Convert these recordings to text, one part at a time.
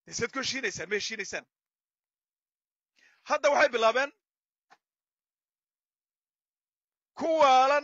isaad ku heshiinaysaan ma heshiinaysaan hadda waxay bilaabeen ku waalan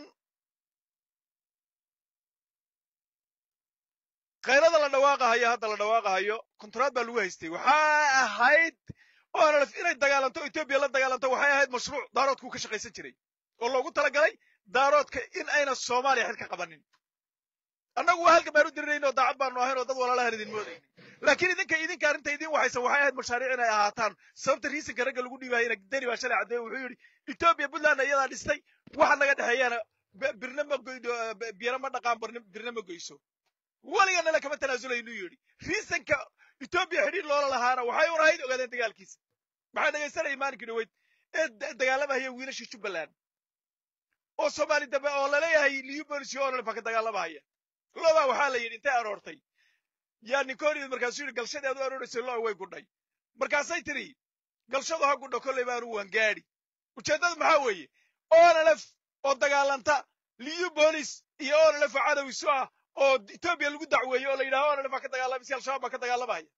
kayrada la dhawaaqahayo hadda la dhawaaqahayo kontraad baa lagu haystay waxaa ahayd onlf inay dagaalanto etoobiya la dagaalanto waxay ahayd mashruuc daaroodkuu ka shaqaysan jiray oo loogu talagalay daaroodka in ayna soomaaliya xil ka qabanin annagu waa halkan baan u dirinayn oo daacad baanu ahayn oo dad walaalahan idin moodaynin laakiin idinka idinka arrinta idin waxaysan waxay ahayd mashaariic inay ahaataan sababta riisanka ragga lagu dhiibaayana deni baa shalay caddeeye wuxuu yidhi etoobiya puntland iyadaa dhistay waxa naga dhexeeyaana birna ma goydo biyana ma dhaqaan birna ma goyso weliganala kama tanaazulaynu yidhi riisanka etoobiya xidhiir loola lahaana waxay un ahayd ogaadeen dagaalkiisa maxaa dhegaysanaya maalinkii dhaweyd ee dagaalamahaya wiilashii jubbaland oo soomaali dambe oo laleeyahay liyu bolisio onlfa ka dagaalamahaya lobaa waxaa la yidhi intay aroortay yaa ninkooniyad markaasuu yidhi galshadii aad u arooraysay lo way gudhay markaasay tidhi galshadu ha gudho kollay baanu waan gaadhi ujeeddadu maxaa weeye onlf oo dagaalanta liyu bolis iyo onlf oo cadowisu ah oo etoobiya lagu dacweeyo oo la yidhaha onlf baa ka dagaalamaysa al-shabaab baa ka dagaalamaya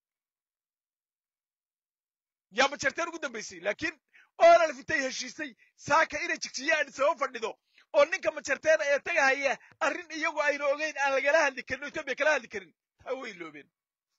yaa majarteen ugu dambaysay laakiin onlf intay heshiisay saaka inay jigjiyaan sabab fadhido oo ninka majarteena ee tagahaya arrin iyagu ayna ogeyn aan lagala hadli karin oo etoobiya kala hadli karin taa way loobeen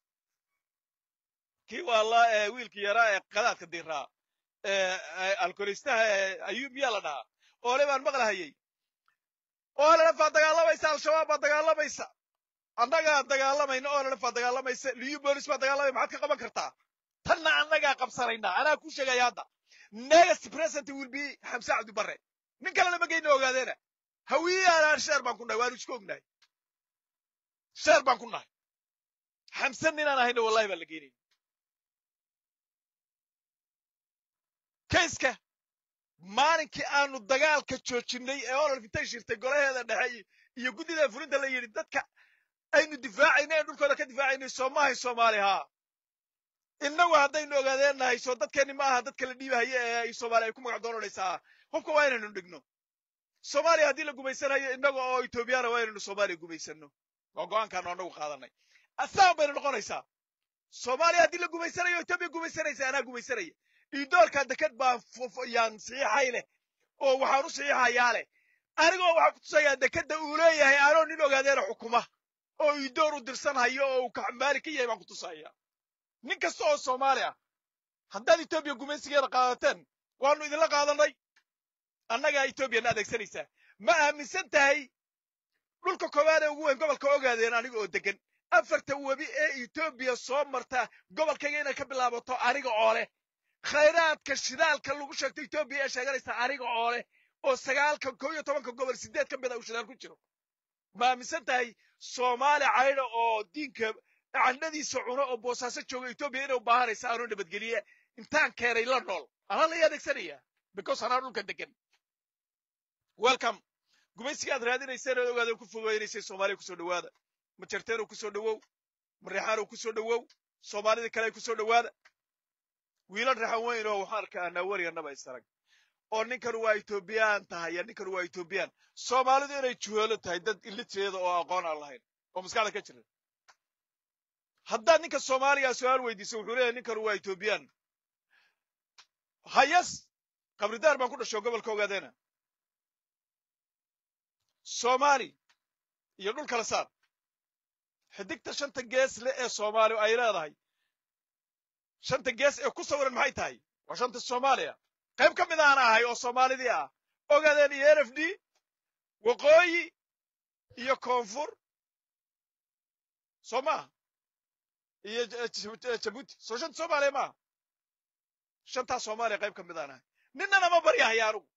kii waala wiilkii yaraa ee qadaadka diraa alkoolistaha ayuub miyaa la dhahaa oole baan maqlahayay onlf baa dagaalamaysa al-shabaab baa dagaalamaysa annagaa dagaalamayna onlf baa dagaalamaysa liyu bolis baa dagaalamaya maxaad ka qaban kartaa tanna annagaa qabsanaynaa anaa ku sheegaya hadda next president will be xamse cabdibare nin kale lama geyna ogaadeena hawiyaanaan sheer baan ku nahay waanu isku ognahay sheer baan ku nahay xamse ninaan ahayna wallahi baan la geynayna kayska maalinkii aanu dagaalka joojinay ee ololf intay shirtay golaheeda dhexe iyo guddida fulinta la yidhi dadka aynu difaacayna ee dhulkooda ka difaacaynay soomahay soomaali haa innagu haddaynu ogaadeennahay soo dadkeenni ma aha dadka la dhiibahaya ee ay soomaaliya ay ku magac doonanaysaa hubka waa inaynu dhigno soomaaliya haddii la gumaysanayo innaga oo etoobiyana waa inaynu soomaaliya gumaysano waa go-aankaanu annagu qaadanay asaan baynu noqonaysaa soomaaliya haddii la gumaysanayo etoobiya gumaysanaysa anaa gumaysanaya idoolka deked baan yaan saxiixay leh oo waxaan u saxiixayaa leh anigoo waxaan ku tusayaa dekedda uu leeyahay anoo nin ogaadeena xukuma oo idoor u dirsanhayo oo uu kaxmaali ka yahay baan ku tusaya nin kasta oo soomaali ah haddaad etoobiya gumaysigeeda qaadateen waanu idinla qaadanay annagaa etoobiyana adeegsanaysaa ma aaminsan tahay dhulka koowaad ee ugu weyn gobolka ogaadeen aniga oo degan afarta webi ee etoobiya soo marta gobolkayga inay ka bilaabato aniga oo leh khayraadka shidaalka lagu sheegto etoobiya ee sheeganaysa aniga oo leh oo sagaalka koo iyo tobanka gobol sideed ka mid a uu shidaal ku jiro ma aaminsan tahay soomaali caydha oo diinka candhadiisa cuno oo boosaaso jooga etoobiya inay u baahanaysa aanoo nabadgeliye intaan keenay la nool anaa lay adeegsanaya because anaa dhulka degan welcome gumaysiga aad raadinayseen ood ogaadeen ku fogeynaysay soomaaliya kusoo dhowaada majarteenow kusoo dhowow mareexaanow kusoo dhowow soomaalida kale kusoo dhowaada wiilal raxan weyn oo waxaan arkaanaa weriganaba isarag oo ninkanu waa etoobiyaan tahay ya ninkanu waa etoobiyaan soomaalidu inay juheelo tahay dad iliteeda oo aqoon aan lahayn oo maskaxda ka jira haddaad ninka soomaaliga su-aal weydiiso wuxuu leeyahay ninkanu waa etoobiyaan hayas qabridaar baan ku dhasho gobolka ogaadeena soomaali iyo dhul kala saar xidigta shanta gees le ee soomaali ay leedahay shanta gees ee ku sawiran maxay tahay waa shanta soomaaliya qayb ka mid aan ahay oo soomaalidii ah ogaadeen iyo n f d waqooyi iyo koonfur soo maaha iyo jabuuti soo shanta soomaaliya maaha shantaa soomaaliya qayb ka mid aan ahay ninnana ma baryahaya anugu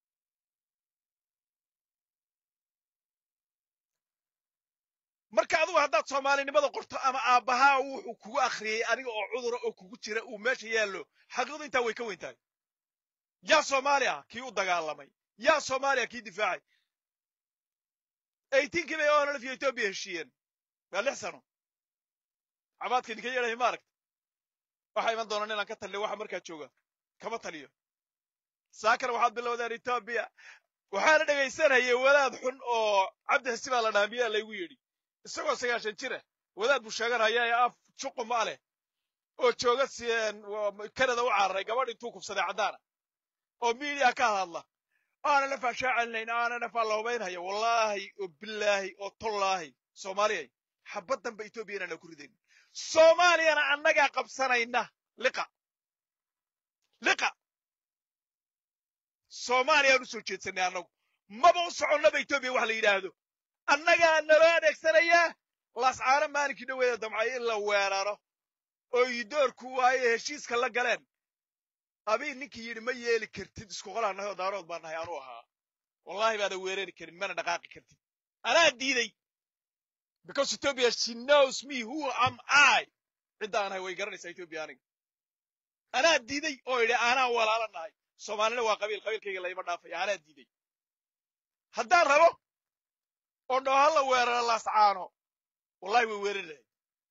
marka adugu haddaad soomaalinimada qorto ama aabbahaa wuxuu kugu akhriyey aniga oo cudura oo kugu jira uu meesha yaallo xaqiiqdu intaa way ka weyn tahay yaa soomaaliya kii u dagaalamay yaa soomaaliya kii difaacay eytiinkii bay onlf iyo etoobiya heshiiyeen waa lix sano cabaadka idinka yeedhahay ma aragta waxaa iman doonaan inaan ka taliyo waxa markaa jooga kama taliyo saakana waxaad bilowdeen etoobiya waxaana dhegaysanayay wadaad xun oo cabdi xisi baa la dhahaa miyaa laygu yidhi isagoo sagaashan jira wadaad buu sheeganaya ee af juqu ma leh oo jooga canada u cararay gabadh intuu kufsaday caddaana oo miidiya ka hadla aanan afaa shaacelinayn aanan afaa lahubaynhaya wallaahi oo bilaahi oo tollaahi soomaaliyay xabaddanba etoobiya inaana ku ridayn soomaaliyana annagaa qabsanayna liqa liqa soomaaliyaan u soo jeedsanay annagu maba u soconnaba etoobiya wax la yidhaahdo annagaa naloo adeegsanayaa lascaano maalinkii dhoweeda damcay in la weeraro oo idoorku waaye heshiiska la galeen abii ninkii yidhi ma yeeli kartid isku qolaan nahay oo daarood baan nahay anuu ahaa wallaahi baadan weerari karin mana dhaqaaqi kartid anaa diiday because ethiopia she knows me who am i cidda aan ahay way garanaysaa ethiopia aniga anaa diiday oo idhi anaa walaala nahay soomaalina waa qabiil qabiilkayga layma dhaafaya anaa diiday haddaan rabo oo dhoo hala weeraro laascaano wallahi way weerari lahayd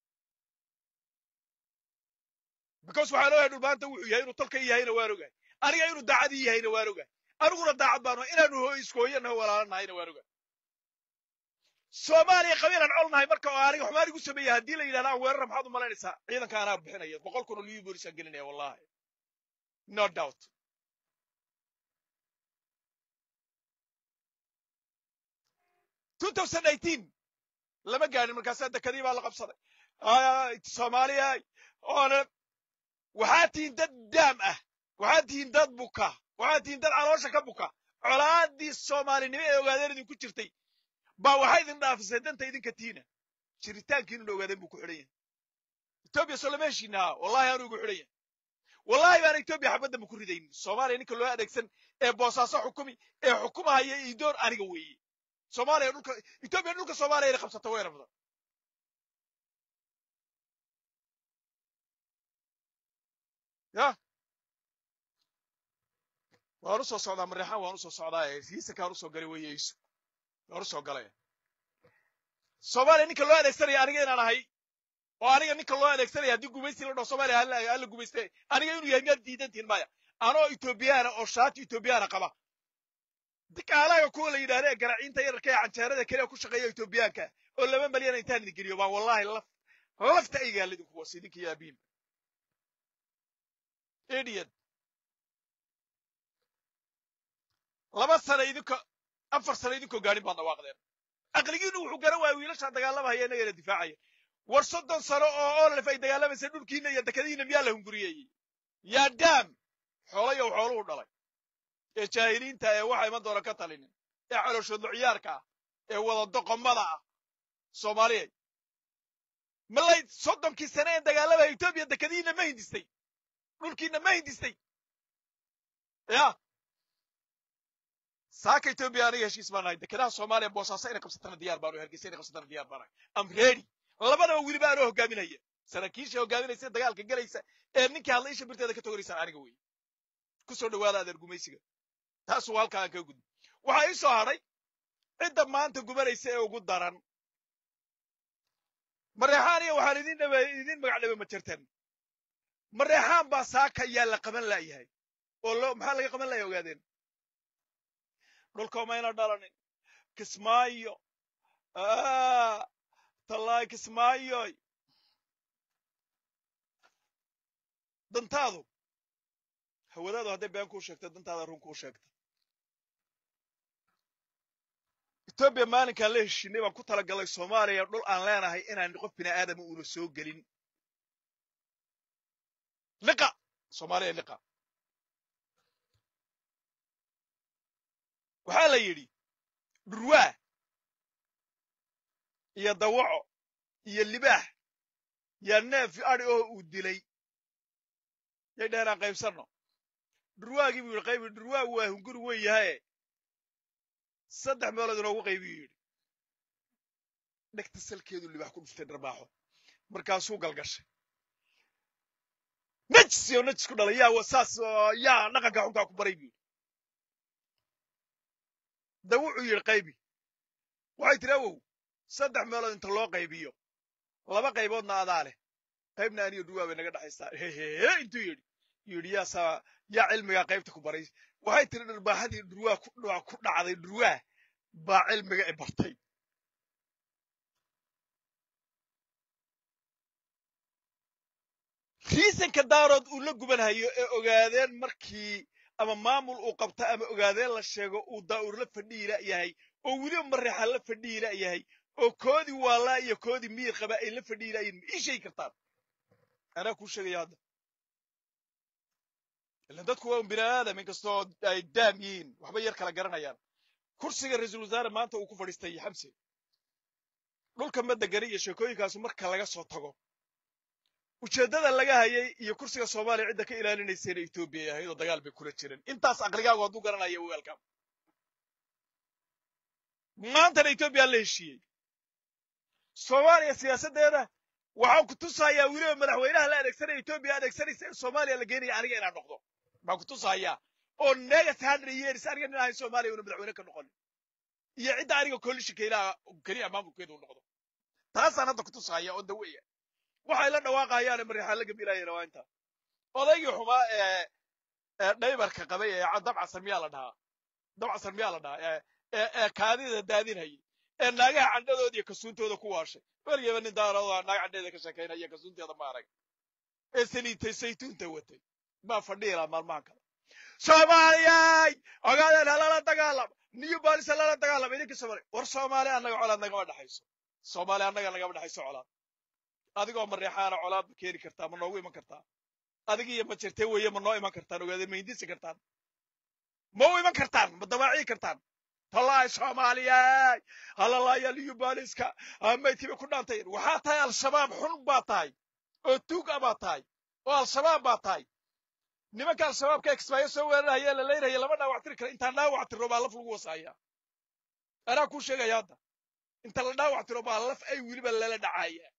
because waxaan ogahay dhulbaanta wuxuu yahay inuu tolka yahayna waan ogahay aniga inuu daacadii yahayna waan ogahay aniguna daacad baanu inaanu iskooyanaho walaala nahayna waan ogahay soomaaliya qabiilaan col nahay marka oo aniga xumaan igu sameeya haddii la yidhahda aan weerara maxaad u malaynaysaa ciidanka anaa bixinaya boqol kun oo liyu boolisaan gelinaya wallahi no doubt lama gaadhin markaasaa dekadii baa la qabsaday soomaaliya oona waxaad tihiin dad daam ah waxaad tihiin dad buka waxaad tihiin dad caloosha ka buka colaaddii soomaalinimo ee ogaadeen idinku jirtay baa waxaa idin dhaafisay danta idinka tiina jiritaankiinuna ogaadeen buu ku xidhan yahay etoobiya soo lama heshiinahaa wallahi aanu igu xidhan yahay wallahi baana etoobiya xabaddan ku ridaynin soomaaliya ninka loo adeegsan ee boosaaso xukumi ee xukumahaya idoor aniga weeye soomaaliya dhulka etoobiya dhulka soomaaliya inay qabsato way rabda ya waan u soo socdaa mareexaan waan u soo socdaa hiisankaan usoo galay weeye isu waan u soo galay soomaaliya ninka loo adeegsanaya aniga inaan ahay oo aniga ninka loo adeegsanaya haddii gumaysi la dhaho soomaaliya hala gumaysta aniga inuu yahay miyaad diidantihin maya anoo etoobiyaana oo shaati etoobiyaana qaba dikaalaga kuwa la yidhahda ee garaciinta yararka ee canjeerada keliya ku shaqeeya etoobiyaanka oo laba malyan intaan idin geliyo baan wallahi laf lafta aygaala idinku was idinka iyo abiin idiot laba sana idinko afar sana idinkoo gaadhin baad dhawaaqdeen aqligiinu wuxuu garan waaya wiilashaa dagaalamahaya inagana difaacaya war soddon sano oo ololef ay dagaalamaysa dhulkiina iyo dekadihiina miyaa la hunguriyeeyey yaa daam xoolayow xooluhu dhalay ee jaahiliinta ee waxa iman doona ka talinin ee calooshoodlo ciyaarka ah ee wada doqomada ah soomaaliyay malay soddonkii sane ee dagaalamaya etoobiya dekadihiina ma hindistay dhulkiina ma hindistay ya saaka etoobiya aniga heshiis baan nahay dekedaha soomaaliya boosaaso inay qabsatana diyaar baanu hargeysa inay qabsatana diyaar baan nahay am ready labadaba weliba anoo hogaaminaya saraakiisha hogaaminaysa dagaalka gelaysa ee ninkii hadla isha birteeda ka toganaysaa aniga weeye ku soo dhawaada adeer gumaysiga taasuu halkaa aan kaga gudbi waxaa ii soo hadhay cidda maanta gubanaysa ee ugu daran mareexaan iyo waxaan idin dhabe idin magac dhabe ma jirteen mareexaan baa saaka yaa la qaban laayahay oo loo maxaa laga qaban laaya ogaadeen dhulka mayna dhalanin kismaayo tallaay kismaayoy dantaadu hawadaadu hadday been kuu sheegto dantaada run kuu sheegta etoobiya maalinkaan la heshiinay baan ku talagalay soomaaliya dhul aan leenahay inaan qof bini aadama uuna soo gelin liqa soomaaliya liqa waxaa la yidhi dhurwaa iyo dawaco iyo libaax yaa neef adi oo uu dilay yay dheheen aan qaybsanno dhurwaagii buu yidhi qaybi dhurwaagu waa hunguri weyn yahaye saddex meelood inoogu qaybiyu yidhi dhegta salkeedu libaax ku dhuftay dharbaaxo markaasuu galgashay najis iyo najis ku dhalay yaa saas yaa dhaqanka xunkaa ku baray buu yidhi da wuxuu yidhi qaybi waxay tiri awow saddex meelood inta loo qaybiyo laba qayboodna adaa leh qaybna aniyo dhurwaa bay naga dhexaysaa hehehe intuu yidhi yidhi yaa saa yaa cilmigaa qaybta ku baray waxay tiri dharbaaxadii dhurwaa ku dhacday dhurwaa baa cilmiga i bartay riisanka daarood uu la gubanhayo ee ogaadeen markii ama maamul uu qabto ama ogaadeen la sheego uu daa'ur la fadhiila yahay oo weliba mareexa la fadhiila yahay oo koodii waalaa iyo koodii miyir qaba ay la fadhiilayiin ma ii sheegi kartaan anaa kuu sheegaya hadda ilan dadku waa un bini aadam inkastoo ay daam yihiin waxba yar kala garanayaan kursiga ra-iisul wasaare maanta uu ku fadhiistay xamse dhulka madegani iyo sheekooyinkaasu marka laga soo tago ujeeddada laga hayay iyo kursiga soomaaliya cidda ka ilaalinaysayna etoobiya ay ahayd oo dagaal bay kula jireen intaas aqligaagu hadduu garanaya wagaalkaam maantana etoobiya la heshiiyey soomaaliya siyaasaddeeda waxaan ku tusayaa weliba madaxweynaha la adeegsanaya etoobiya adeegsanaysa in soomaaliya la geenaya aniga inaan noqdo baan ku tusayaa oo negas hundred years aniga nin ahayn soomaaliya una madaxweyne ka noqonin iyo cidda aniga coalitionka ilaha keliya maamulkeeda u noqdo taasaan hadda ku tusaya oo daweya waxay la dhawaaqayaane mareexaan la gabilaayana waa intaa odaygii xumaa ee ee dhaybarka qabay ee dabcasan miyaa la dhahaa dabcasan miyaa la dhahaa ee ee ee kaadida daadinhayay ee naagaha candhadooda iyo kasuuntooda ku waashay weligaba nin daarooda naag candheeda ka sheekaynaya kasuunteeda ma arag ee saliitay saytuunta watay baa fadhiila maalmahan kale soomaaliyay ogaadeen halala dagaalama new balis halala dagaalama idinka soomaaliya war soomaali annaga colaad nagama dhexayso soomaali annaga nagama dhexayso colaad adigoo mareexaana colaad ma keeni kartaa ma noogu iman kartaa adig iyo ma jirtee weeye ma noo iman kartaan ogaadeen ma hindisi kartaan ma u iman kartaan ma dawaacii kartaan tallaay soomaaliyay halalaya new baliska maydkiiba ku dhaantay waxaa tahay al-shabaab xun baa tahay oo tuug a baa tahay oo al-shabaab baa tahay nimanka al-shabaabka exbaayo soo weerarahaya la leynaya lama dhaawac tiri kara intaan dhaawac tiro baa laf lagu wasaaya anaa kuu sheegaya hadda inta la dhaawac tiro baa laf ay weliba lala dhacaya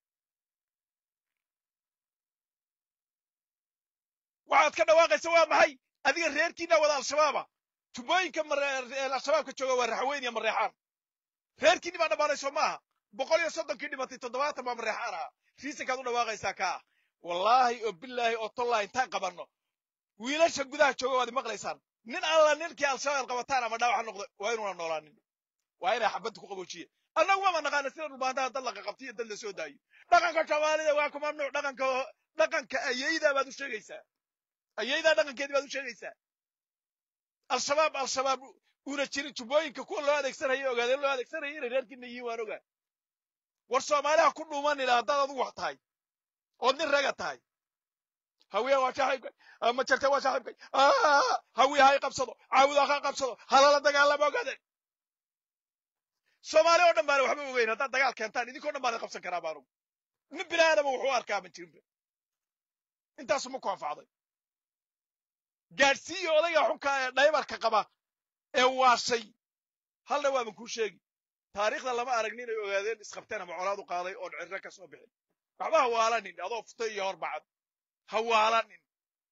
waxaad ka dhawaaqaysa waa maxay adiga reerkiina wada al-shabaaba tubooyinka al-shabaabka jooga waa raxweyn iyo mareexaan reerkiini baa dhammaanayso maaha boqol iyo soddonkii dhimatay toddobaatan baa mareexaan ahaa riisankaad u dhawaaqaysaa ka ah wallaahi oo bilaahi oo tollahi intaan qabanno wiilasha gudaha jooga waad maqlaysaan nin alla ninkii al-shabaab qabataan ama dhaawaxa noqdo waa inuuna noolaanin waa inay xabadda ku qaboojiye annagu mama naqaana sida dhulbaantaha dad la qaqabtiyo dad la soo daayo dhaqanka soomaalida waa kuma mamnuuc dhaqanka dhaqanka ayaydaa baad u sheegaysaa ayaydaa dhaqankeedii baad u sheegaysaa al-shabaab al-shabaab una jirin tubooyinka kuwa loo adeegsanaya ogaadeen loo adeegsanaya inay reerkiina yihiin waan ogaa war soomaaliha ku dhuumanina haddaad adugu wax tahay ood nin raga tahay hawiya waa saaxiibkay ma jirte waa saaxiibkay hawiya hay qabsado caawuda ha qabsado halala dagaalama ogaadeen soomaali oo dhan baana waxba ogeyn haddaad dagaal keentaan idinkoo dhan baana qabsan karaa baanugu nin bini aadama wuxuu arkaa ma jirinba intaasu ma ku anfacday gaadhsiiya odayga xunka ee dhaybarka qaba ee waashay halna waaban kuu sheegi taariikhda lama aragni inay ogaadeen isqabteen ama colaad u qaaday oon cirro ka soo bixin waxba hawaalanin adoo futay iyo horbacad hawaalanin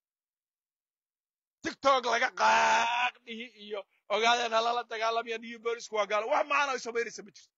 tigtog laga qaaq dhihi iyo ogaadeen halala dagaalamayo new bolisku waa gaalo wax macana ay samaynaysa ma jirto